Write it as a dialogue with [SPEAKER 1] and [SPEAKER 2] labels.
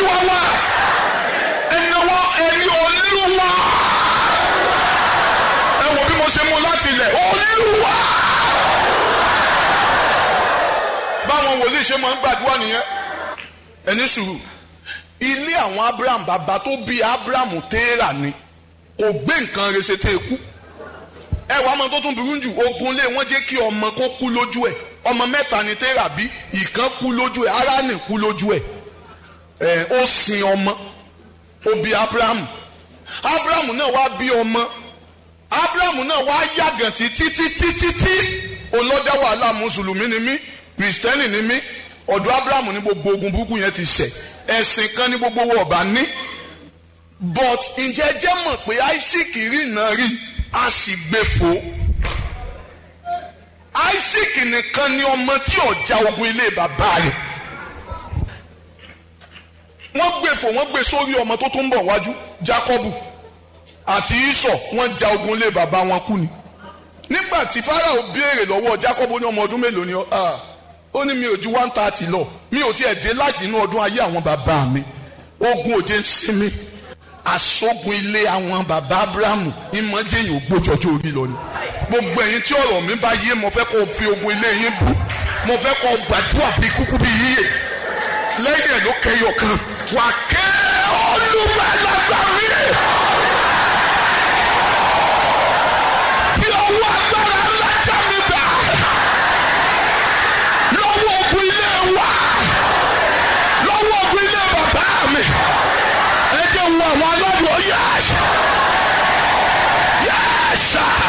[SPEAKER 1] olúwa wá ẹnáwó ẹ̀yin olúwa ẹ wo bí mo ṣe mú láti ilẹ̀ olúwa báwọn wòlíì ṣe máa ń gbàdúrà nìyẹn ẹni sùúrù ilé àwọn abraham bàbá tó bí abraham téèrà ni kò gbé nǹkan rẹ̀ ṣe tẹ́ ẹ kú ẹ wàá mọ tó tún burú jù ogun lé wọn jẹ́ kí ọmọ kó kú lójú ẹ̀ ọmọ mẹ́ta ni téèrà bí ìkan kú lójú ẹ̀ Háránì kú lójú ẹ̀ ẹ ó sin ọmọ ó bí abraham abraham náà wá bí ọmọ abraham náà wá yàgàn títí títí títí olọ́dá wàhálà mùsùlùmí ni mí kìrìsìtẹ́nì ni mí ọ̀dọ̀ abraham ní gbogbo ogun burúkú yẹn ti ṣẹ̀ ẹ̀sìn kan ní gbogbo wọn ọba ní but ǹjẹ́ jẹ́ mọ̀ pé isaac rí iná rí a sì gbé fò isaac nìkan ni ọmọ tí ọjà ogun ilé bàbá rẹ̀ wọ́n gbé fò wọ́n gbé sórí ọmọ tó tún bọ̀ wájú jacob àti isọ wọ́n ja ogun ilé bàbá wọn kú ni nígbà tí farao béèrè lọ́wọ́ jacob ní ọmọ ọdún mélòó ni ọ ó ní mi ò ju one thirty lọ mi ò tiẹ̀ dé láti inú ọdún ayé àwọn bàbá mi ogun òde ń sinmi aṣogun ilé àwọn bàbá abrahamu ìmọ̀jẹ̀yìn ògbójọjọ́ orí lọ ni gbogbo ẹ̀yin tí ọ̀rọ̀ mi bá yé mo fẹ́ kó o fi ogun ilé yín bú mo fẹ́ kó o gbàdúrà bí kúkú bí yíyẹ lẹ́yìn ẹ̀ ló kẹyọ kan wà kẹ́ olùmọ̀lágbà mi. fi ọwọ́ agbára ńlá já mi gbà lọ́wọ́ ogun ilé wa lọ́wọ́ ogun ilé bàbá mi ẹ jẹ́ wo àwọn alọ́dún yẹ́sà yẹ́sà.